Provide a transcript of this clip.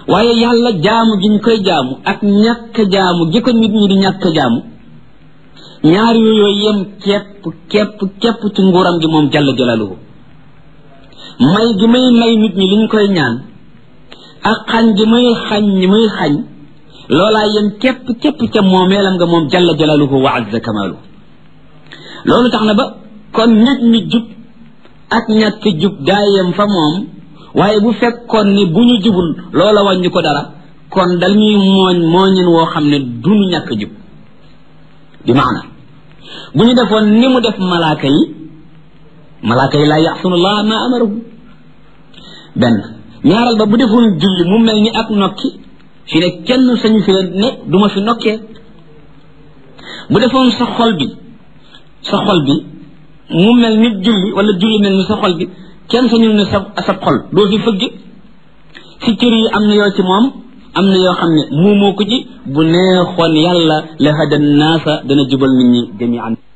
waaye yàlla jaamu gi ñu koy jaamu ak ñàkk jaamu gi ko nit ñi di ñàkk jaamu ñaar yooyu yem képp képp képp ci nguuram gi moom jalla jalaluhu may gi may may nit ñi liñ koy ñaan ak xañ gi muy xañ ñi muy xañ loolaa yem képp képp ca moomeelam nga moom jalla jalaluhu wa azza kamaluhu loolu tax na ba kon nit ñi jub ak ñàkk jub daa yem fa moom waaye bu fekkoon ni bu ñu jubul loola wàññi ko dara kon dañuy mooñ mooñin woo xam ne duñu ñàkk jub bi maana bu ñu defoon ni mu def malaaka yi malaaka yi laa yaxsunullah ma amarahu benn ñaaral ba bu defoon julli mu mel ni ak nokki fi ne kenn sañu fee ne duma fi nokkee bu defoon sa xol bi sa xol bi mu mel ni julli wala julli mel ni sa xol bi kenn sañul ne sa sa xol doo fi fëgg si cër yi am na yoo ci moom am na yoo xam ne muumoo ko ci bu neexoon yàlla la hada naasa dana jubal nit ñi jamian